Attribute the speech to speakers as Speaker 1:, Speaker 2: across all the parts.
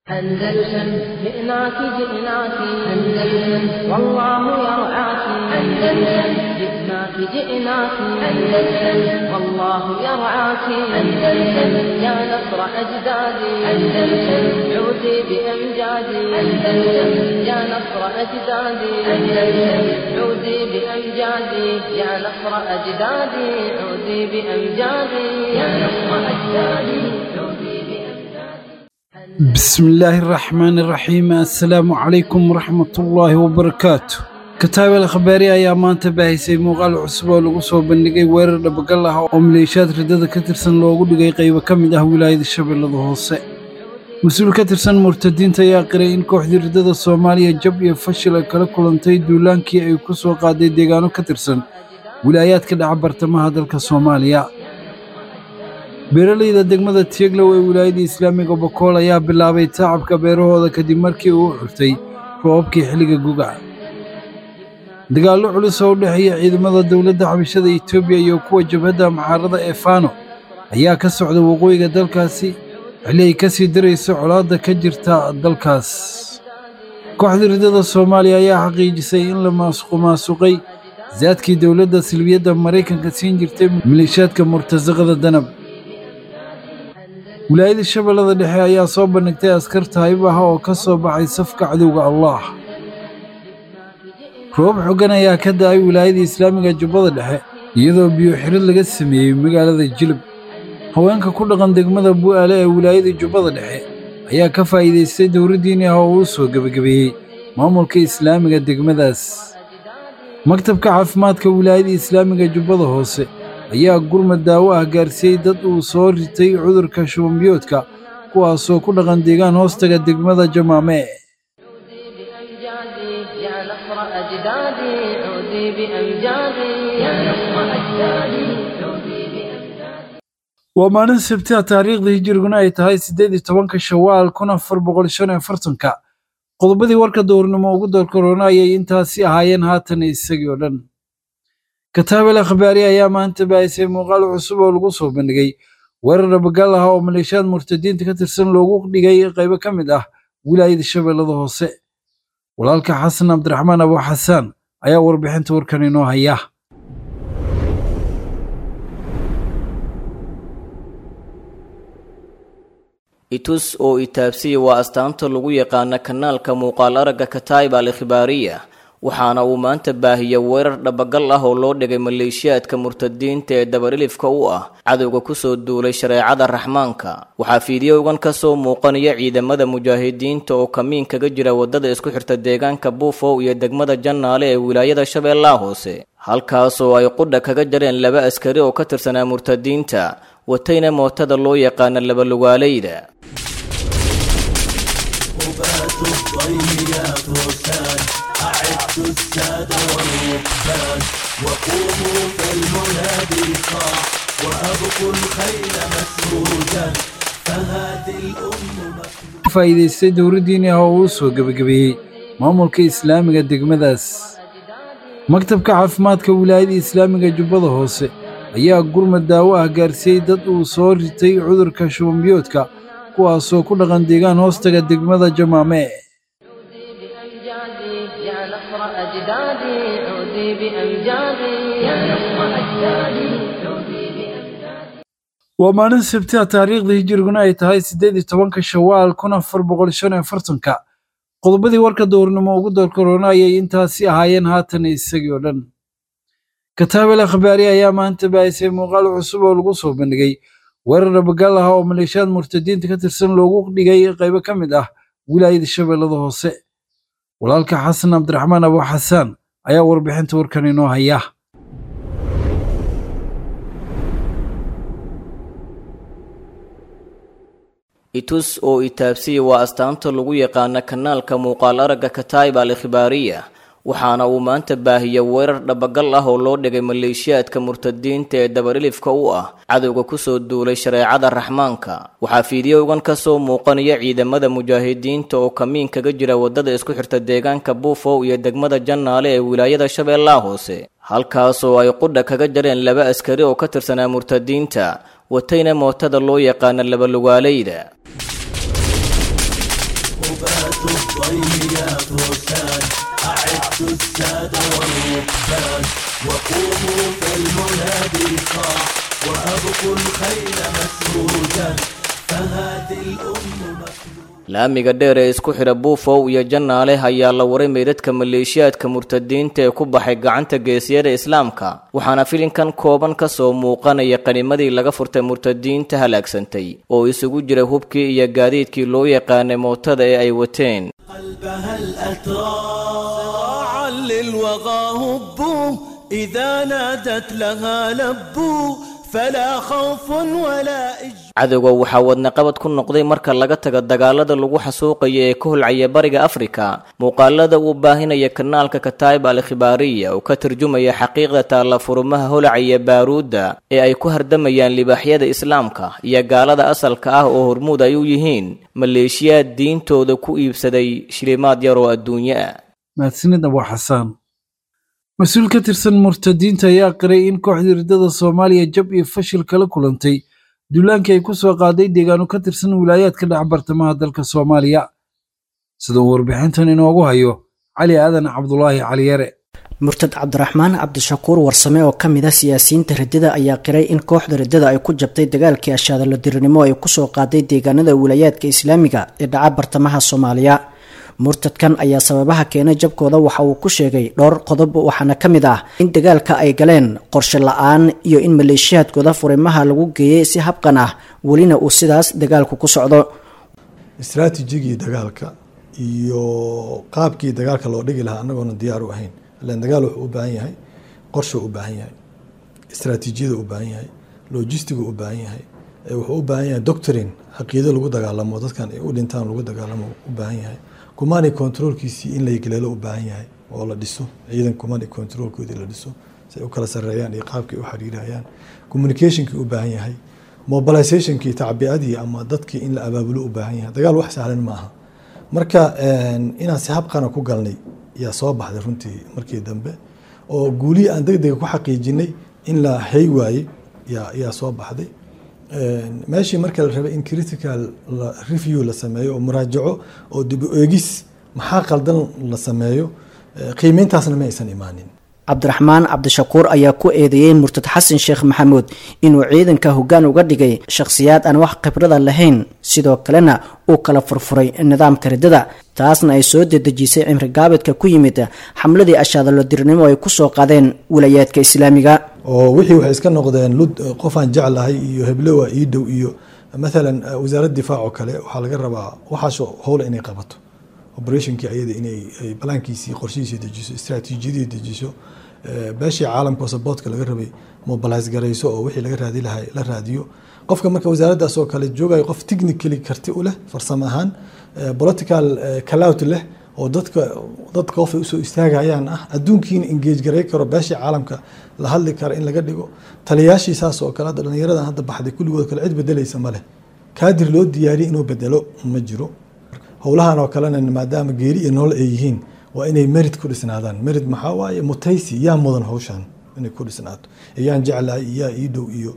Speaker 1: أندلسن جئناك جئناك أندلسن والله يرعاك أندلسن جئناك جئناك أندلسن والله يرعاك أندلسن يا نصر أجدادي أندلسن عودي بأمجادي أندلسن يا نصر أجدادي أندلسن عودي بأمجادي يا نصر أجدادي عودي بأمجادي يا نصر أجدادي عودي بأمجادي
Speaker 2: بسم الله الرحمن الرحيم السلام عليكم ورحمة الله وبركاته kataab al khabaari ayaa maanta baahisay muuqaal cusub oo lagu soo bandhigay weerar dhabagal ah oo maleeshiyaad riddada ka tirsan loogu dhigay qaybo ka mid ah wilaayada shabeellada hoose mas-uul ka tirsan murtadiinta ayaa qiray in kooxdii riddada soomaaliya jab iyo fashil ay kala kulantay duulaankii ay ku soo qaaday deegaano ka tirsan wilaayaadka dhaca bartamaha dalka soomaaliya beeralayda degmada tieglow ee wilaayada islaamiga bokool ayaa bilaabay tacabka beerahooda kadib markii uu xurtay roobabkii xilliga guga dagaallo culus oo u dhexeeya ciidamada dowladda xabashada etoobiya iyo kuwa jabhadda muxaarada ee faano ayaa ka socda waqooyiga dalkaasi xilli ay ka sii darayso colaadda ka jirta dalkaas kooxda riddada soomaaliya ayaa xaqiijisay in la maasuqmaasuqay saadkii dowladda silbiyadda maraykanka siin jirtay maleeshiyaadka murtasaqada danab wilaayada shabeellada dhexe ayaa soo bandhigtay askar taayib ah oo ka soo baxay safka cadowga allah roob xoggan ayaa ka da'ay wilaayada islaamiga jubbada dhexe iyadoo biyo xirid laga sameeyey magaalada jilib haweenka ku dhaqan degmada bu'aale ee wilaayada jubbada dhexe ayaa ka faa'iidaystay dowra diini ah oo uu soo gebagabeeyey maamulka islaamiga degmadaas maktabka caafimaadka wilaayada islaamiga jubbada hoose ayaa gurmad daawo ah gaarsiiyey dad uu soo ritay cudurka shubanbiyoodka kuwaasoo ku dhaqan deegaan hoostaga degmada jamaame
Speaker 1: بأمجادي يا نصر أجدادي عودي بأمجادي يا نصر أجدادي عودي بأمجادي
Speaker 2: waa maalin sabti ah taariikhda hijiriguna ay tahay siddeed iyo tobanka shawaal kun afar boqol shan iyo afartanka qodobadii warka dowrnimo ugu doorkaroona ayay intaasi ahaayeen haatan isagii oo dhan kataabel akhbaari ayaa maanta baahisay muuqaal cusub oo lagu soo bandhigay weerar dhabagal ah oo maleeshiyaad murtadiinta ka tirsan loogu dhigay qaybo ka mid ah wilaayada shabeellada hoose walaalka xasan cabdiraxmaan abu xasaan ayaa warbixinta warkan inoo haya
Speaker 3: itus oo itaabsiya waa astaanta lagu yaqaana kanaalka muuqaal aragga kataib al ikhbaariya waxaana uu maanta baahiya weerar dhabagal ah oo loo dhigay maleeshiyaadka murtadiinta ee dabarilifka u ah cadowga kusoo duulay shareecada raxmaanka waxaa fiidiyowgan ka soo muuqanaya ciidamada mujaahidiinta oo kamiin kaga jira waddada isku xirta deegaanka buufow iyo degmada jannaale ee wilaayada shabeellaha hoose halkaasoo ay qudha kaga jareen laba askari oo ka tirsanaa murtadiinta watayna mootada loo yaqaana labalugaaleyda
Speaker 2: ka faa'iidaystay dowra diini ah oo uu soo gebagabeeyey maamulka islaamiga degmadaas maktabka caafimaadka wilaayada islaamiga jubbada hoose ayaa gurmad daawo ah gaarsiiyey dad uu soo ritay cudurka shubanbiyoodka kuwaasoo ku dhaqan deegaan hoostaga degmada jamaame
Speaker 1: بأمجادي يا نصر أجدادي عودي بأمجادي يا نصر أجدادي عودي بأمجادي
Speaker 2: waa maalin sabti ah taariikhda hijiriguna ay tahay siddeed iyo tobanka shawaal kun afar boqol shan iyo afartanka qodobadii warka dowrnimo ugu doorkaroona ayay intaasi ahaayeen haatan isagii oo dhan kataabel akhbaari ayaa maanta baahisay muuqaal cusub oo lagu soo bandhigay weerar dhabagal ah oo maleeshiyaad murtadiinta ka tirsan loogu dhigay qaybo ka mid ah wilaayada shabeellada hoose walaalka xasan cabdiraxmaan abu xasaan ayaa warbixinta warkan inoo haya
Speaker 3: itus oo itaabsiya waa astaanta lagu yaqaana kanaalka muuqaal aragga kataib al ikhbaariya waxaana uu maanta baahiya weerar dhabagal ah oo loo dhigay maleeshiyaadka murtadiinta ee dabarilifka u ah cadowga kusoo duulay shareecada raxmaanka waxaa fiidiyowgan ka soo muuqanaya ciidamada mujaahidiinta oo kamiin kaga jira waddada isku xirta deegaanka buufow iyo degmada jannaale ee wilaayada shabeellaha hoose halkaasoo ay qudha kaga jareen laba askari oo ka tirsanaa murtadiinta watayna mootada loo yaqaana labalugaaleyda laamiga dheer ee isku xidha buufow iyo jannaale ayaa la waray meydadka maleeshiyaadka murtadiinta ee ku baxay gacanta geesiyada islaamka waxaana filinkan kooban ka soo muuqanaya qanimadii laga furtay murtadiinta halaagsantay oo isugu jira hubkii iyo gaadiidkii loo yaqaanay mootada ee ay wateen
Speaker 4: قلبها الأتراب للوغى هبوا إذا نادت لها لبوا فلا خوف ولا إج
Speaker 3: cadowga waxaa wadnaqabad ku noqday marka laga taga dagaalada lagu xasuuqaya ee ka holcaya bariga afrika muuqaalada uu baahinaya kanaalka kataib al khibaariya oo ka tarjumaya xaqiiqda taalla furumaha holacaya baaruudda ee ay ku hardamayaan libaaxyada islaamka iyo gaalada asalka ah oo hormuud ay u yihiin maleeshiyaad diintooda ku iibsaday shilimaad yar oo adduunyo ah
Speaker 2: mahadsanid abu xasaan mas-uul ka tirsan murtadiinta ayaa qiray in kooxda riddada soomaaliya jab iyo fashil kala kulantay duulaankii ay ku soo qaaday deegaano ka tirsan wilaayaadka dhex bartamaha dalka soomaaliya sida uu warbixintan inoogu hayo cali aadan cabdulaahi caliyare
Speaker 5: murtad cabdiraxmaan cabdishakuur warsame oo ka mid ah siyaasiyiinta riddada ayaa qiray in kooxda riddada ay ku jabtay dagaalkii ashaadalo dirirnimo ay kusoo qaaday deegaanada wilaayaadka islaamiga ee dhaca bartamaha soomaaliya murtadkan ayaa sababaha keenay jabkooda waxa uu ku sheegay dhowr qodob waxaana ka mid ah in dagaalka ay galeen qorshe la-aan iyo in maleeshiyaadkooda furimaha lagu geeyey si habqan ah welina uu sidaas dagaalku ku socdo
Speaker 6: istraatijigii dagaalka iyo qaabkii dagaalka loo dhigi lahaa anagoona diyaar u ahayn ilan dagaal wuxuu u baahan yahay qorsha u baahan yahay istraatiijiyada u baahan yahay logistiga u baahan yahay wuxuu u baahan yahay doctrine caqiido lagu dagaalamo dadkan ay u dhintaan lagu dagaalamo u baahan yahay command controlkiisii in la galeelo u baahan yahay oo la dhiso ciidan command controlkoodii la dhiso si ay u kala sareeyaan iyo qaabkii u xiriirayaan communicationkii u baahan yahay mobilizationkii tacbiadii ama dadkii in la abaabulo u baahan yahay dagaal wax sahlan maaha marka inaan si habqana ku galnay yaa soo baxday runtii markii dambe oo guulihii aan deg dega ku xaqiijinay in la hay waayey yaa yaa soo baxday meeshii marka la rabay in critical review la sameeyo oo muraajaco oo dib u eegis maxaa qaldan la sameeyo qiimeyntaasna ma aysan imaanin
Speaker 5: cabdiraxmaan cabdishakuur ayaa ku eedeeyey murtad xasan sheekh maxamuud inuu ciidanka hoggaan uga dhigay shakhsiyaad aan wax khibrada lahayn sidoo kalena uu kala furfuray nidaamka riddada taasna ay soo dedejisay cimri gaabidka ku yimid xamladii ashaadalo dirnimo ay kusoo qaadeen wilayaadka islaamiga
Speaker 6: oo wixii waxay iska noqdeen lud qofaan jeclahay iyo heblowa ii dhow iyo maalan wasaaradda difaac oo kale waxaa laga rabaa waxaasoo howla inay qabato operationkii ayada inay balaankiisii qorshihiisii dejiso istraatiijiyadii dejiso beeshii caalamka oo saboortka laga rabay mobilize garayso oo wixii laga raadi lahay la raadiyo qofka marka wasaaraddaas oo kale joogayo qof technically karti u leh farsamo ahaan political calout leh oo dadka dadka qof ay usoo istaagayaan ah adduunkiina engage garay karo beeshii caalamka la hadli kara in laga dhigo taliyaashii saas oo kale hadda dhallinyaradan hadda baxday kulligood kale cid bedelaysa ma leh kaadir loo diyaariyay inuu bedelo ma jiro howlahan oo kalena maadaama geeri iyo nool ay yihiin waa inay merid ku dhisnaadaan merid maxaa waaye mutaysi yaa mudan hawshan inay ku dhisnaato yaan jeclahay yaa ii dhow iyo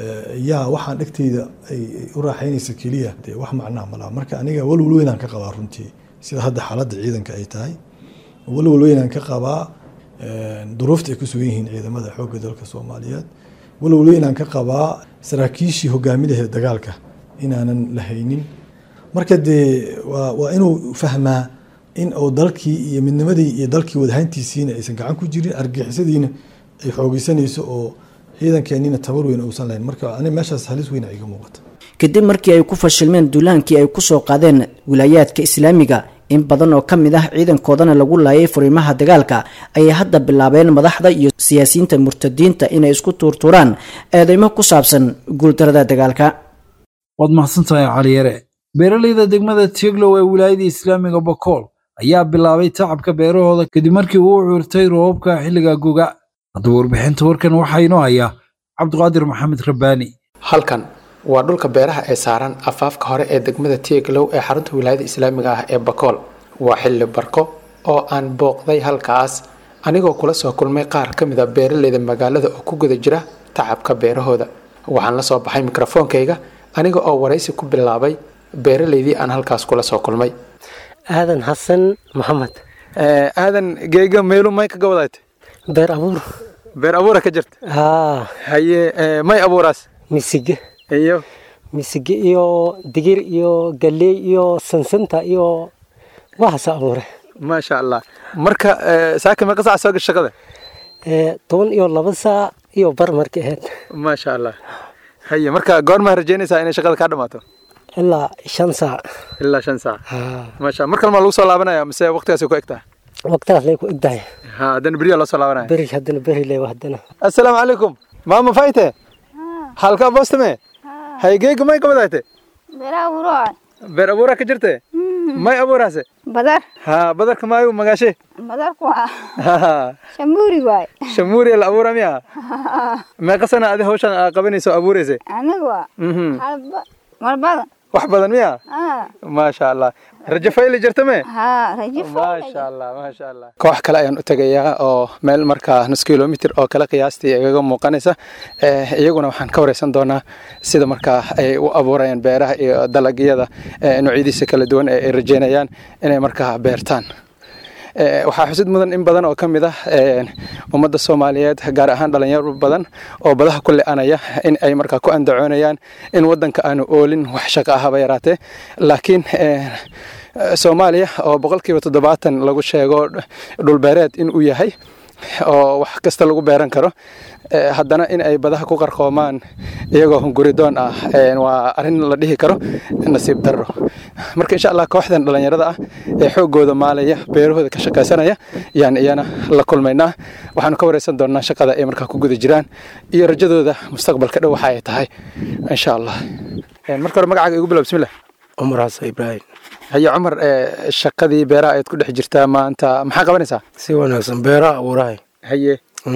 Speaker 6: yaa waxaan dhegteyda ay u raaxaynaysa keliya dee wax macnaha malaha marka aniga walwal weynaan ka qabaa runtii sida hadda xaaladda ciidanka ay tahay walwal weynaan ka qabaa duruufta ay ku sugan yihiin ciidamada xoogga dalka soomaaliyeed walwal weynaan ka qabaa saraakiishii hogaamidahe dagaalka inaanan la haynin marka dee waa waa inuu fahmaa in uu dalkii iyo midnimadii iyo dalkii wadahayntiisiina aysan gacan ku jirin argixisadiina ay xoogeysanayso oo ciidankeennina tabar weyn uusan lahayn marka ani meeshaas halis weyn iga muuqata
Speaker 5: kadib markii ay ku fashilmeen duulaankii ay kusoo qaadeen wilaayaadka islaamiga in badan oo ka mid ah ciidankoodana lagu laayay furimaha dagaalka ayay hadda bilaabeen madaxda iyo siyaasiyiinta murtadiinta inay isku tuurtuuraan eedeymo ku saabsan guuldarada dagaalka
Speaker 2: waad mahadsantahay caliyare beeralayda degmada tieglow ee wilaayada islaamiga bokool ayaa bilaabay tacabka beerahooda kadib markii uu curtay roobabka xilliga guga haddaba warbixinta warkan waxaa inoo haya cabdiqaadir maxamed rabbaani
Speaker 7: halkan waa dhulka beeraha ee saaran afaafka hore ee degmada tieglow ee xarunta wilaayada islaamiga ah ee bakool waa xilli barko oo aan booqday halkaas anigoo kula soo kulmay qaar ka mid a beeralayda magaalada oo ku guda jira tacabka beerahooda waxaan la soo baxay mikrofoonkayga aniga oo waraysi ku bilaabay beeralaydii aan halkaas kula soo kulmay
Speaker 8: aadan xasan maxamed
Speaker 7: aadan geega meelu may kaga wadaayta
Speaker 8: beer abuur
Speaker 7: beer abuura ka jirta
Speaker 8: haa
Speaker 7: haye may abuuraas
Speaker 8: misige
Speaker 7: iyo
Speaker 8: misige iyo digir iyo galley iyo sansanta iyo waxaasa abuure
Speaker 7: maasha allah marka saaka meeqa sac soo gasha shaqada
Speaker 8: toban iyo laba saac iyo bar markay ahayd
Speaker 7: maasha allah haye marka goormaa rajeynaysaa inay shaqada kaa dhamaato
Speaker 8: ilaa shan saac
Speaker 7: ilaa shan saac maasha mar kale maa lagu soo laabanaya mise waqtigaas ku egtaha
Speaker 8: waqtigaas lay ku egtahay
Speaker 7: ha haddana beriya loo soo laabanaya
Speaker 8: beri haddana beri leewa haddana
Speaker 7: assalaamu calaykum maama fayte halka boostame hay geega may qabadaate
Speaker 9: beer abuuroa
Speaker 7: beer abuuraa ka jirte may abuuraase
Speaker 9: badar
Speaker 7: ha badarka maayu magaashe
Speaker 9: badarku waa shamuuri waay
Speaker 7: shamuuri la abuura miya meeqa sana adi hawshan aa qabanayso abuurayse
Speaker 9: anigu waa mar badan
Speaker 7: wax badan miya maasha allah rajo fayli jirta me
Speaker 9: maasha
Speaker 7: allah maasha allah koox kale ayaan u tegayaa oo meel markaa nus kilomitr oo kale qiyaastii igaga muuqanaysa iyaguna waxaan ka wareysan doonaa sida markaa ay u abuurayaan beeraha iyo dalagyada noocyadiisa kala duwan ee ay rajeynayaan inay markaa beertaan waxaa xusid mudan in badan oo ka mid ah ummadda soomaaliyeed gaar ahaan dhalinyaro badan oo badaha ku le-anaya in ay markaa ku andacoonayaan in wadanka aanu oolin wax shaqo ahaba yaraatee laakiin soomaaliya oo boqolkiiba toddobaatan lagu sheego dhulbeereed in uu yahay oo wax kasta lagu beeran karo haddana in ay badaha ku qarqoomaan iyagoo hunguridoon ah waa arrin la dhihi karo nasiib darro marka insha allah kooxdan dhallinyarada ah ee xooggooda maalaya beerahooda ka shaqaysanaya yaan iyana la kulmaynaa waxaanu ka wareysan doonaa shaqada ay markaa ku guda jiraan iyo rajadooda mustaqbalka dhow waxa ay tahay insha allah marka hore magacaaga igu bilow bismillah
Speaker 8: cumar xasan ibraahim
Speaker 7: haye cumar shaqadii beeraha ayaad ku dhex jirtaa maanta maxaa qabanaysaa
Speaker 8: si wanaagsan beeraha abuurahay
Speaker 7: haye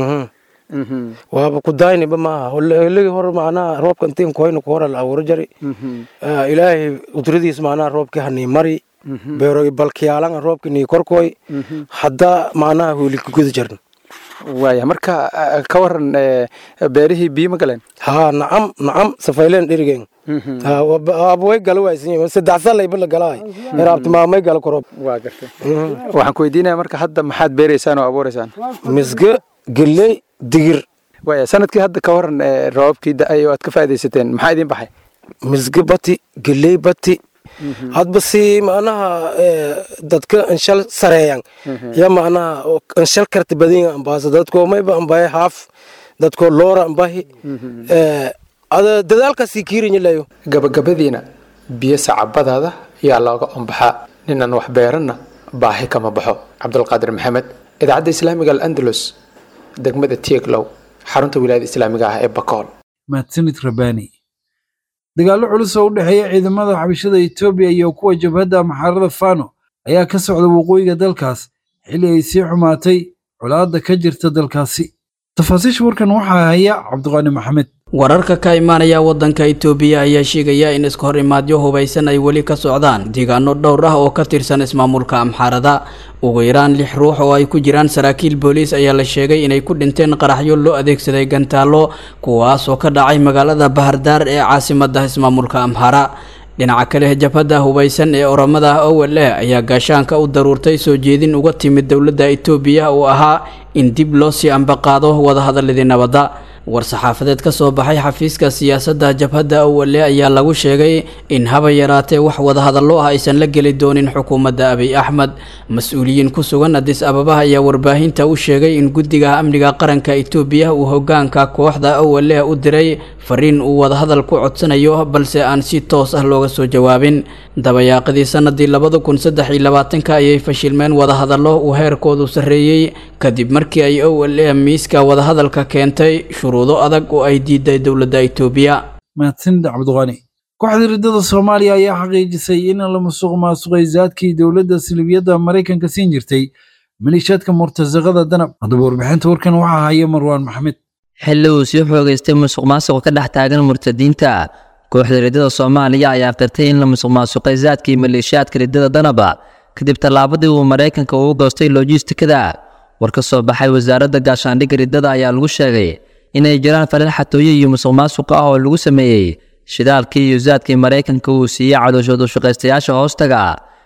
Speaker 8: waaba ku daayniba maaha holigii hore macnaha roobka intiin kuhayna ku hora la abuuro jari ilaahay udradiis macnaha roobkii hanii mari beero balkiyaalanga roobkii nii korkoy hadda macnaha huli ku guda jarna
Speaker 7: waaya marka ka waran beerihii biyo ma galeen
Speaker 8: haa nacam nacam safayleen dherigen abway gala waaysan saddex salayba la galaay eraabti maamay gala koroob
Speaker 7: waa gartay waxaan ku weydiinaya marka hadda maxaad beeraysaan oo abuuraysaan
Speaker 8: misge geley digir
Speaker 7: waaya sanadkii hadda ka waran roobabkii da-ay oo aad ka faaidaysateen maxaa idiin baxay
Speaker 8: misge bati geley bati hadba si macnaha dadka anshal sareeyan ya macnaha anshal karti badin ambaasa dadko mayba ambaye haaf dadko loora ambahi ada dadaalkaasi kiirinyalayo
Speaker 7: gabagabadiina biyo sacabadaada yaa looga ombaxaa ninan wax beeranna baahi kama baxo cabdulqaadir maxamed idaacadda islaamiga al'andalus degmada tieglow xarunta wilaayada islaamiga ah ee bakool
Speaker 2: mahadsanid rabani dagaallo culus oo u dhexeeya ciidamada xabashada etoobiya iyo kuwa jabhadda maxaarada fano ayaa ka socda waqooyiga dalkaas xilli ay sii xumaatay colaadda ka jirta dalkaasi tafaasiisha warkan waxaa haya cabdiqaani maxamed
Speaker 10: wararka ka imaanaya waddanka itoobiya ayaa sheegaya in iska hor imaadyo hubaysan ay weli ka socdaan deegaano dhowr ah oo ka tirsan ismaamulka amxaarada ugu yaraan lix ruux oo ay ku jiraan saraakiil booliis ayaa la sheegay inay ku dhinteen qaraxyo loo adeegsaday gantaallo kuwaas oo ka dhacay magaalada bahardaar ee caasimadda ismaamulka amxaara dhinaca kale jabhadda hubaysan ee oramada owel eh ayaa gaashaanka u daruurtay soo jeedin uga timid dowladda itoobiya oo ahaa in dib loo sii ambaqaado wadahadaladii nabadda war-saxaafadeed ka soo baxay xafiiska siyaasadda jabhadda awale ayaa lagu sheegay in haba yaraatee wax wadahadallo ah aysan la geli doonin xukuumadda abiy axmed mas-uuliyiin ku sugan adis ababa ayaa warbaahinta u sheegay in guddiga amniga qaranka itoobiya uu hogaanka kooxda awale u diray fariin uu wadahadal ku codsanayo balse aan si toos ah looga soo jawaabin dabayaaqadii sanadii labada kun saddex iyo labaatanka ayay fashilmeen wadahadallo uu heerkoodu sarreeyey kadib markii ay owle miiska wadahadalka keentay shuruudo adag oo ay diiday dowladda itoobiya
Speaker 2: mahadsanid cabdiqani kooxda riddada soomaaliya ayaa xaqiijisay in la musuq maasuqay zaadkii dowladda silibiyadda maraykanka siin jirtay maliishaadka murtasaqada danab haddaba warbixinta warkan waxaa haya marwaan maxamed
Speaker 11: xilli uu sii xoogaystay musuq maasuqa ka dhex taagan murtadiinta kooxda riddada soomaaliya ayaa qirtay in la musuq maasuqay zaadkii maleeshiyaadka riddada danaba kadib tallaabadii uu maraykanka ugu goostay lojistikada war ka soo baxay wasaaradda gaashaandhigga riddada ayaa lagu sheegay inay jiraan falal xatooyo iyo musuq maasuq ah oo lagu sameeyey shidaalkii iyo zaadkii maraykanka uu siiyey cadooshoodu shaqaystayaasha hoostaga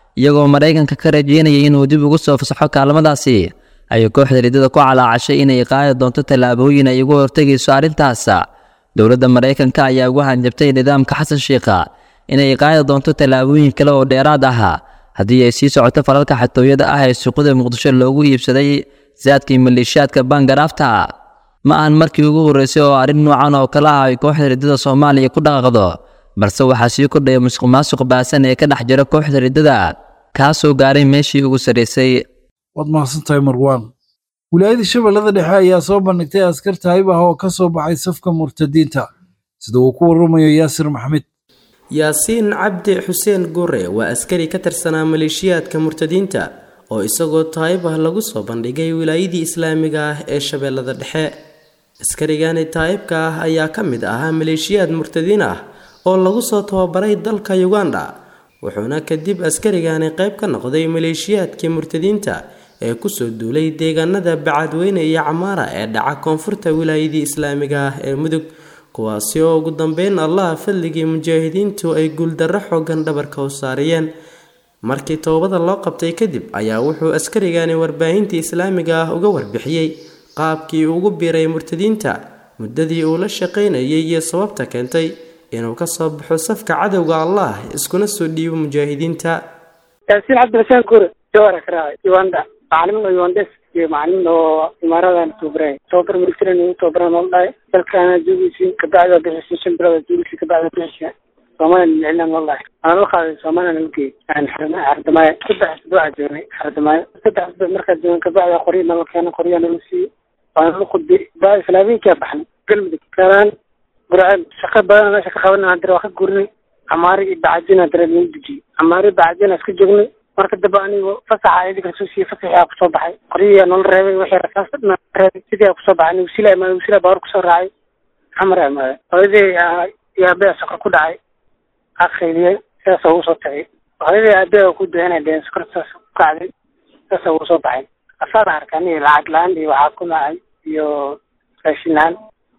Speaker 11: iyagoo maraykanka ka rajeynayay inuu dib ugu soo fasaxo kaalmadaasi ayay kooxda riddada ku calaacashay inay qaadi doonto tallaabooyin ay ugu hortegayso arrintaas dowladda maraykanka ayaa ugu hanjabtay nidaamka xasan shiikha inay qaadi doonto tallaabooyin kale oo dheeraad ah haddii ay sii socoto falalka xatooyada ah ee suuqada muqdisho loogu iibsaday saadkii maleeshiyaadka bangaraafta ma ahan markii ugu horreysay oo arrin noocan oo kale ah ay kooxda riddada soomaaliya ku dhaqaaqdo balse waxaa sii kordhaya musuq maasuq baasan ee ka dhex jira kooxda riddada kaasoo gaaray meeshii ugu sarraysay
Speaker 2: waad mahadsantahay marwaan wilaayada shabeellada dhexe ayaa soo bandhigtay askar taayib ah oo ka soo baxay safka murtadiinta sida uu ku warramayo yaasir maxmed
Speaker 12: yaasiin cabdi xuseen gure waa askari ka tirsanaa maleeshiyaadka murtadiinta oo isagoo taayib ah lagu soo bandhigay wilaayadii islaamiga ah ee shabeellada dhexe askarigani taayibka ah ayaa ka mid ahaa maleeshiyaad murtadiin ah oo lagu soo tababaray dalka uganda wuxuuna kadib askarigani qayb ka noqday maleeshiyaadkii murtadiinta ee kusoo duulay deegaanada bacadweyne iyo camaara ee dhaca koonfurta wilaayadii islaamiga ah ee mudug kuwaasi oo ugu dambeyn allaha fadligii mujaahidiintu ay guuldarro xoogan dhabarka u saariyeen markii toobada loo qabtay kadib ayaa wuxuu askarigani warbaahintii islaamiga ah uga warbixiyey qaabkii ugu biiray murtadiinta muddadii uu la shaqaynayay iyo sababta keentay inuu ka soo baxo safka cadowga allah iskuna soo dhiibo mujaahidiinta
Speaker 13: yaasiin cabdilxuseen gure jawara karaa uganda macalimin oo ugandes iyo macalimin oo imaaradan tababaray tababar militarian ugu tababaran oo dhahay dalkaana joogiisii kabacda bixisay shan bilood joogiisii kabacda bixisay soomaaliya niclan oo dhahay anaa loo qaaday soomaaliya lagu geeyey yani xardamaayo saddex asbuuca joognay xardamaayo saddex asbuuc markaa joogan kabacda qoryo nala keena qoryaa nala siiyey waana la khudbay baa islaamiinkaa baxnay galmudug kalaan burceel shaqo badan meesha ka qabanay hadira waa ka gurinay camaari iyo bacajina hadira lagu dejiyey camaari bacajina iska joognay marka dambe anigo fasaxa idinka soo siiyey fasaxii aa kusoo baxay qoryihi nolol reebay wixii rasaas dhan reebay sidii aa kusoo baxay anigu sila imaaday wasila baawar kusoo raacay xamar imaaday hooyadii iyo aabbe sokor ku dhacay aqayliyey sidaasa ugu soo tagay hooyadii aabbe ku ducanay deen sokor saas ku kacday sidaasa ugu soo baxay asaada arkani lacag la-aan iyo waxaa ku nacay iyo raashin la-aan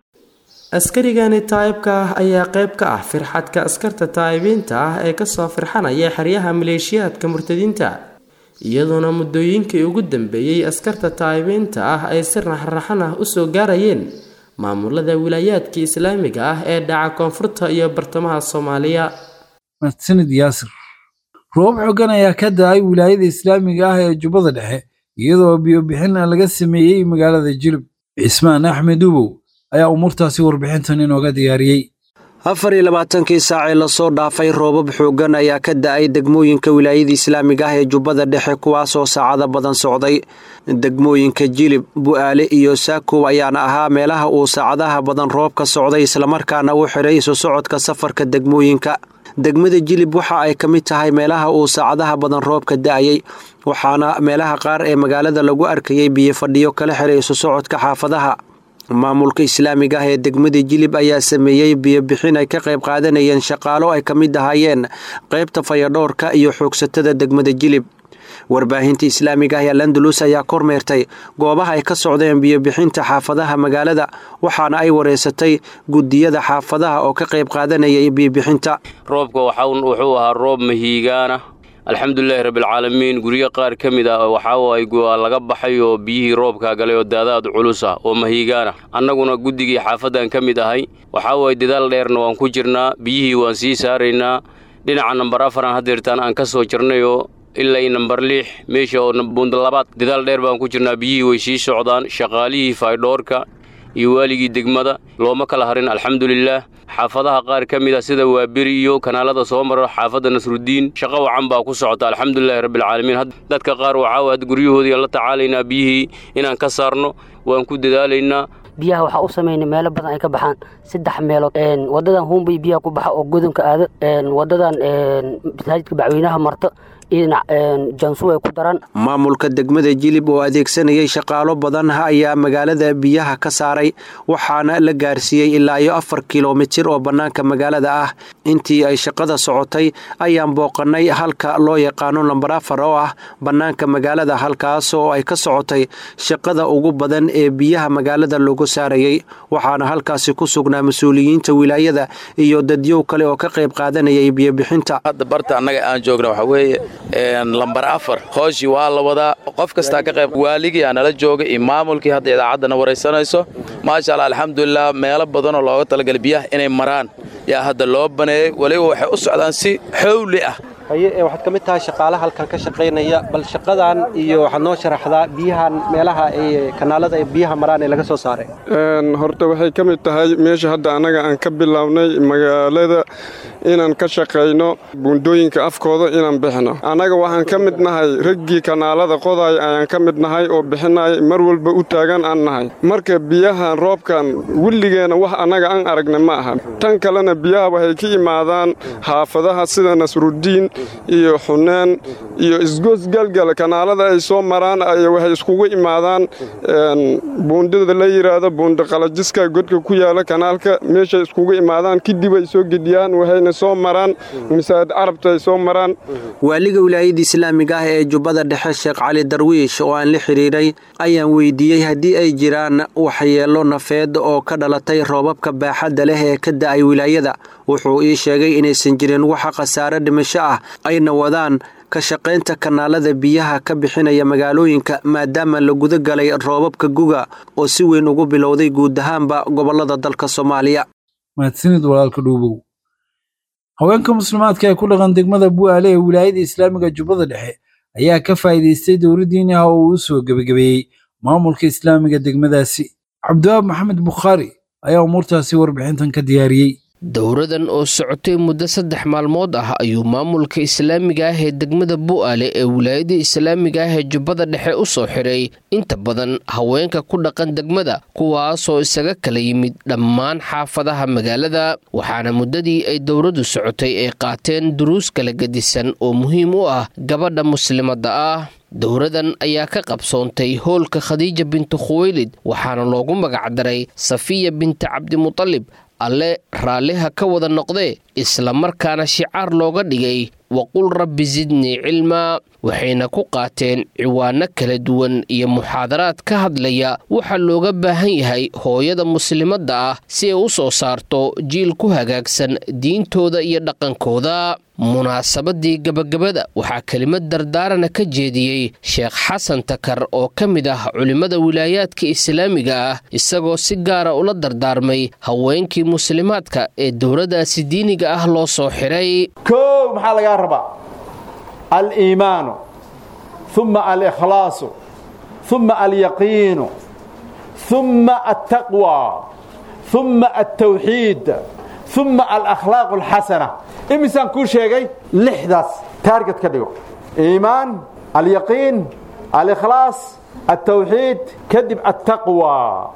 Speaker 12: askarigani taayibka ah ayaa qayb ka ah firxadka askarta taayibiinta ah ee kasoo firxanaya xeryaha maleeshiyaadka murtadiinta iyadoona muddooyinkii ugu dambeeyey askarta taayibiinta ah ay si raxraxan ah usoo gaarayeen maamulada wilaayaadka islaamiga ah ee dhaca koonfurta iyo bartamaha soomaaliya
Speaker 2: mahadsanid yaasir roob xogan ayaa ka da-ay wilaayada islaamiga ah ee jubbada dhexe iyadoo biyobixin laga sameeyey magaalada jilib cismaan axmed ubow ayaa umuurtaasi warbixintan inooga diyaariyey
Speaker 14: afar iyo labaatankii saacee lasoo dhaafay roobab xooggan ayaa ka da-ay degmooyinka wilaayada islaamiga ah ee jubbada dhexe kuwaasoo saacado badan socday degmooyinka jilib bu'aale iyo saakow ayaana ahaa meelaha uu saacadaha badan roobka socday islamarkaana u xidhay isu socodka safarka degmooyinka degmada jilib waxa ay ka mid tahay meelaha uu saacadaha badan roobka da-ayay waxaana meelaha qaar ee magaalada lagu arkayay biyo fadhiyo kala xiray isu socodka xaafadaha maamulka islaamiga ah ee degmada jilib ayaa sameeyey biyobixin ay ka qayb qaadanayeen shaqaalo ay ka mid ahaayeen qaybta fayadhoorka iyo xoogsatada degmada jilib warbaahinta islaamiga ah ee landalus ayaa kormeertay goobaha ay ka socdeen biyobixinta xaafadaha magaalada waxaana ay wareysatay gudiyada xaafadaha oo ka qayb qaadanayay biyobixinta
Speaker 15: roobka wuxuu ahaa roob mahiigaana alxamdulilaahi rabbilcaalamiin guryo qaar ka mid ah waxaawaay laga baxay oo biyihii roobkaa galay oo daadaad culus ah oo mahiigaana annaguna guddigii xaafaddan ka mid ahay waxaawaay dadaal dheerna waan ku jirnaa biyihii waan sii saaraynaa dhinaca nambar afaran haddeertaan aan ka soo jirnayoo ilaa nambar lix meesha oo buundalabaad dadaal dheer baan ku jirnaa biyihii way sii socdaan shaqaalihii faydhoorka iyo waaligii degmada looma kala harin alxamdulilaah xaafadaha qaar ka mid ah sida waaberi iyo kanaalada soo maro xaafadda nasrudiin shaqo wacan baa ku socota alxamdulilahi rabbilcaalamiin dadka qaar waxaa ad guryahoodii la tacaalaynaa biyihii inaan ka saarno waan ku dadaalaynaa
Speaker 16: biyaha waxaa u samaynay meelo badan ay ka baxaan saddex meelood wadadan huumbay biyaha ku baxa oo godonka aado wadadan masaajidka bacweynaha marto jansu ay ku daran
Speaker 14: maamulka degmada jilib oo adeegsanayay shaqaalo badan ayaa magaalada biyaha ka saaray waxaana la gaarsiiyey ilaa iyo afar kilomitir oo bannaanka magaalada ah intii ay shaqada socotay ayaan booqannay halka loo yaqaano lambar afar oo ah bannaanka magaalada halkaas oo ay ka socotay shaqada ugu badan ee biyaha magaalada lagu saarayey waxaana halkaasi ku sugnaa mas-uuliyiinta wilaayada iyo dadyow kale oo ka qayb qaadanayay biyobixinta
Speaker 17: hadda barta annaga aan joogna waxaa weeye lambar afar hooshii waa la wadaa qof kastaa ka qayb waaligii aa nala jooga iyo maamulkii hadda idaacaddana waraysanayso maasha allah alxamdulilah meelo badanoo looga talagalay biyaha inay maraan yaa hadda loo baneeyey weliba waxay u socdaan si xowli ah
Speaker 14: haye waxaad ka mid tahay shaqaalaha halkan ka shaqaynaya bal shaqadan iyo waxaad noo sharaxdaa biyahan meelaha ay kanaalada ay biyaha maraan ee laga soo saaray
Speaker 18: horta waxay ka mid tahay meesha hadda annaga aan ka bilownay magaalada inaan ka shaqayno buundooyinka afkooda inaan bixino annaga waxaan ka mid nahay raggii kanaalada qodaay ayaan ka mid nahay oo bixinaya mar walba u taagan aan nahay marka biyahan roobkan welligeena wax annaga aan aragna ma aha tan kalena biyaha waxay ka imaadaan xaafadaha sida nasrudiin iyo xuneen iyo isgoosgalgal kanaalada ay soo maraan ay waxay iskugu imaadaan buundada la yidhaahdo buunda qalajiska godka ku yaala kanaalka meeshay iskugu imaadaan kadib ay soo gediyaan waxayna soo maraan masaajid carabta ay soo maraan
Speaker 14: waaliga wilaayada islaamiga ah ee jubbada dhexe sheekh cali darwiish oo aan la xidhiiray ayaan weydiiyey haddii ay jiraan waxyeello nafeed oo ka dhalatay roobabka baaxadda leh ee ka da'ay wilaayada wuxuu ii sheegay inaysan jirin waxa khasaare dhimasho ah ayna wadaan ka shaqaynta kanaalada biyaha ka bixinaya magaalooyinka maadaama la guda galay roobabka guga oo si weyn ugu bilowday guud ahaanba gobollada dalka soomaaliya
Speaker 2: mahadsanid walaalka dhuubow haweenka muslimaadka ee ku dhaqan degmada bu'aale ee wilaayada islaamiga jubbada dhexe ayaa ka faa'iidaystay dowladdiini ah oo uu soo gebagabeeyey maamulka islaamiga degmadaasi cabdiwaab maxamed bukhaari ayaa umuurtaasi warbixintan ka diyaariyey
Speaker 19: dowradan oo socotay muddo saddex maalmood ah ayuu maamulka islaamiga ah ee degmada bu'aale ee wilaayada islaamiga ah ee jubbada dhexe u soo xiray inta badan haweenka ku dhaqan degmada kuwaasoo isaga kala yimid dhammaan xaafadaha magaalada waxaana muddadii ay dowradu socotay ay qaateen duruus kala gedisan oo muhiim u ah gabadha muslimadda ah dowradan ayaa ka qabsoontay hoolka khadiija bintu khuweylid waxaana loogu magacdaray safiya binti cabdimutalib alle raalliha ka wada noqdee islamarkaana shicaar looga dhigay waqul rabbi sidnii cilmaa waxayna ku qaateen ciwaano kala duwan iyo muxaadaraad ka hadlaya waxaa looga baahan yahay hooyada muslimadda ah si ay u soo saarto jiil ku hagaagsan diintooda iyo dhaqankooda munaasabadii gabagabada waxaa kelimad dardaarana ka jeediyey sheekh xasan takar oo ka mid ah culimmada wilaayaadka islaamiga ah isagoo si gaara ula dardaarmay haweenkii muslimaadka ee dowladdaasi diiniga ah loo soo xiray
Speaker 20: kow maxaa lagaa rabaa aliimaanu uma alikhlaasu uma alyaqiinu uma altaqwa uma altawxiid uma alakhlaaq alxasana imisaan kuu sheegay lixdaas taarget ka dhigo iimaan alyaqiin alikhlaas altawxiid kadib altaqwa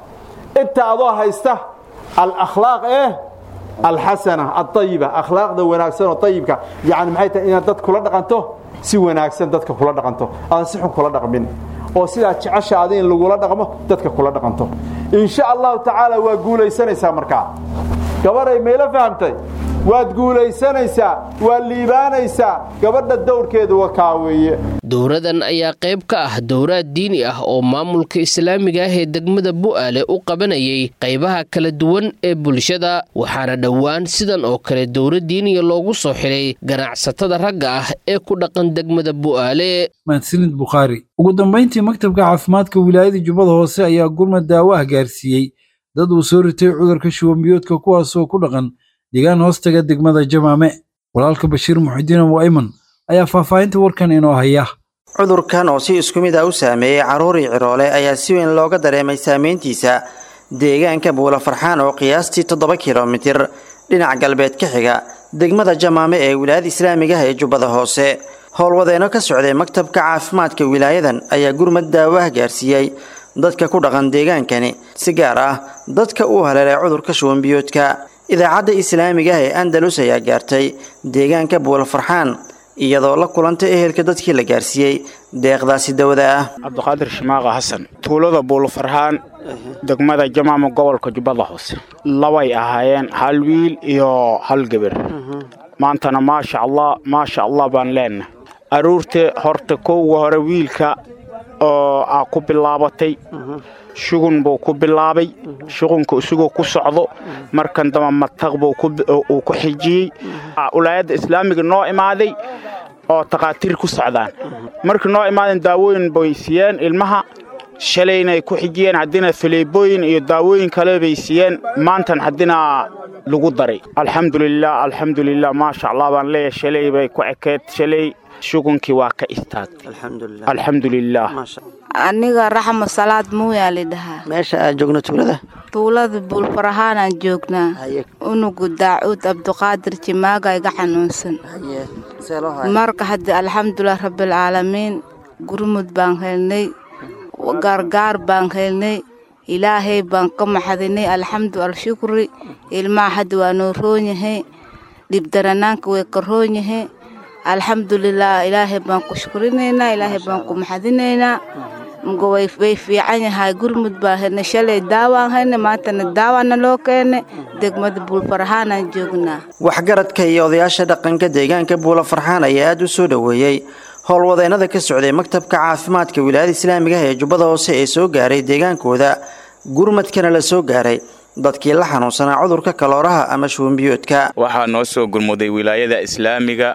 Speaker 20: inta adoo haysta alakhlaaq eh alxasana alayiba akhlaaqda wanaagsan oo ayibka yani maxay tahay inaad dad kula dhaqanto si wanaagsan dadka kula dhaqanto aan si xun kula dhaqmin oo sidaa jecesha adi in lagula dhaqmo dadka kula dhaqanto insha allahu tacaala waa guulaysanaysaa markaa gabaday mayla fahamtay waad guulaysanaysaa waad liibaanaysaa gabadha dowrkeedu wakaa weeye
Speaker 19: dowradan ayaa qayb ka ah dowraad diini ah oo maamulka islaamiga ah ee degmada bu'aale u qabanayay qaybaha kala duwan ee bulshada waxaana dhowaan sidan oo kale dowra diiniya loogu soo xiray ganacsatada ragga ah ee ku dhaqan degmada bu'aale
Speaker 2: mahadsanid bukhaari ugu dambayntii maktabka caafimaadka wilaayada jubbada hoose ayaa gurmad daawo ah gaarsiiyey dad uu soo ritay cudurka shubanbiyoodka kuwaasoo ku dhaqan deegaan hoostaga degmada jamaame walaalka bashiir muxidiin abu ayman ayaa faahfaahinta warkan inoo haya
Speaker 21: cudurkan oo si isku mid ah u saameeyey carruurii ciroole ayaa si weyn looga dareemay saameyntiisa deegaanka buula farxaan oo qiyaastii toddoba kilomitir dhinac galbeed ka xiga degmada jamaame ee wilaayada islaamiga ah ee jubbada hoose howlwadeenno ka socday maktabka caafimaadka wilaayadan ayaa gurmad daawaah gaarsiiyey dadka ku dhaqan deegaankani si gaar ah dadka uu haleelay cudurka shubanbiyoodka idaacadda islaamiga ah ee andalus ayaa gaartay deegaanka buulafarxaan iyadoo la kulantay ehelka dadkii la gaarsiiyey deeqdaasi dawada ah
Speaker 22: cabdiqaadir shimaaqa xasan tuulada buulafarxaan degmada jamaama gobolka jubbada hoose labay ahaayeen hal wiil iyo hal gabar maantana maasha allah maasha allah baan leenahay aruurta horta kowga hore wiilka oo aa ku bilaabatay shugun buu ku bilaabay shugunka isagoo ku socdo markan damba mataq buu uu ku xijiyey wilaayadda islaamiga noo imaaday oo takhaatiir ku socdaan markii noo imaadeen daawooyin bay siiyeen ilmaha shalaynay ku xijiyeen haddina faleebooyin iyo daawooyin kale bay siiyeen maantan haddina lagu daray alxamdulilah alxamdulilah maasha allah baan leeyahay shalay bay ku ekeed shalay shugunkii waa ka istaagtay alxamdulilah
Speaker 1: aniga raxma salaad muuyaa lidhahaa
Speaker 21: meesha aad joogno tuulada
Speaker 1: tuulada buulfarahaanaan joognaa unugu daacuud abduqaadir jimaaga iga xanuunsan marka hadda alxamdulilah rabbilcaalamiin gurmud baan helnay gargaar baan helnay ilaahay baan ka maxadinay alxamdu alshukri ilmaha hadda waa noo roon yahay dhibdaranaanka way ka roon yahay alxamdulilah ilaahay baan ku shukrinaynaa ilaahay baan ku maxadinaynaa mga way fiican yahay gurmud baan helnay shalay daawaan helnay maantana daawaana loo keenay degmada buulfarahaanaan joognaa
Speaker 21: waxgaradka iyo odayaasha dhaqanka deegaanka buula farxaan ayaa aada u soo dhoweeyey howlwadeennada ka socday maktabka caafimaadka wilaayada islaamiga ah ee jubbada hoose ee soo gaaray deegaankooda gurmadkana la soo gaaray dadkii la xanuunsanaa cudurka kalooraha ama shuunbiyoodka
Speaker 4: waxaa noo soo gurmuday wilaayada islaamiga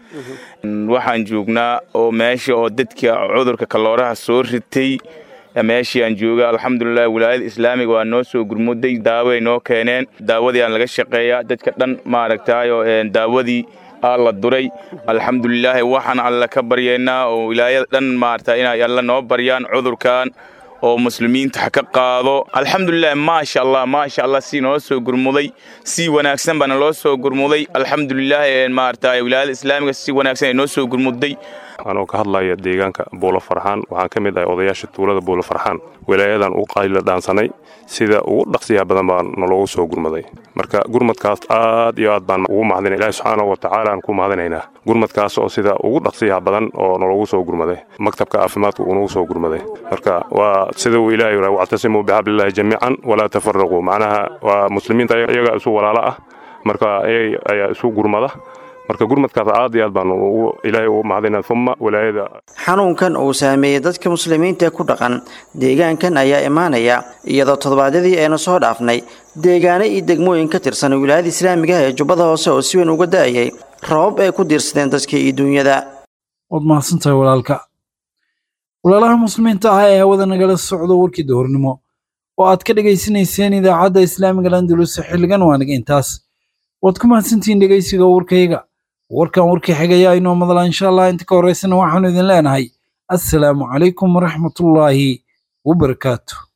Speaker 4: waxaan joognaa oo meesha oo dadka cudurka kalooraha soo ritay meeshii aan jooga alxamdulilah wilaayada islaamiga waa noo soo gurmuday daaway noo keeneen daawadii aan laga shaqeeyaa dadka dhan maaragtayo daawadii aa la duray alxamdulilaahi waxaan alle ka baryaynaa oo wilaayada dhan maarata inay alle noo baryaan cudurkan oo muslimiinta ha ka qaado alxamdulilah maasha allah maasha allah si noo soo gurmuday si wanaagsan baana loo soo gurmuday alxamdulilah maarata wilaayada islaamiga si wanaagsan ay noo soo gurmuday
Speaker 23: anoo ka hadlaya deegaanka buulo farxaan waxaan ka mid ahay odayaasha tuulada buulo farxaan wilaayadan u qayla dhaansanay sida ugu dhaqsiyaha badan baa naloogu soo gurmaday marka gurmadkaas aad iyo aad baan ugu mahadina ilahi subxaana wa tacaala aan ku mahadinaynaa gurmadkaas oo sida ugu dhaqsiyaha badan oo naloogu soo gurmaday maktabka caafimaadka uu nagu soo gurmaday marka waa sida uu ilahi yidhaha wactasimuu bixablillahi jamiican walaa tafaraquu macnaha waa muslimiinta iyaga isu walaalo ah marka ayaa isu gurmada marka gurmadkaas aad iyo aad baan ilaahay ugu mahadina uma wilaayada
Speaker 21: xanuunkan uu saameeyey dadka muslimiinta ee ku dhaqan deegaankan ayaa imaanaya iyadoo toddobaadyadii aynu soo dhaafnay deegaano iyo degmooyin ka tirsan wilaayada islaamiga ah ee jubbada hoose oo si weyn uga da'ayay rabab ay ku diirsadeen dadka iyo duunyada
Speaker 2: waad mahadsantahay walaalka walaalaha muslimiinta ah ee hawada nagala socdo warkii dahornimo oo aad ka dhegaysanayseen idaacadda islaamiga landulus xilligan waaniga intaas waad ku mahadsantihiin dhegaysiga warkayga warkan warkii xigaya inoo madala insha allah inta ka horeysana waxaanu idin leenahay assalaamu calaykum waraxmatullaahi wabarakaatu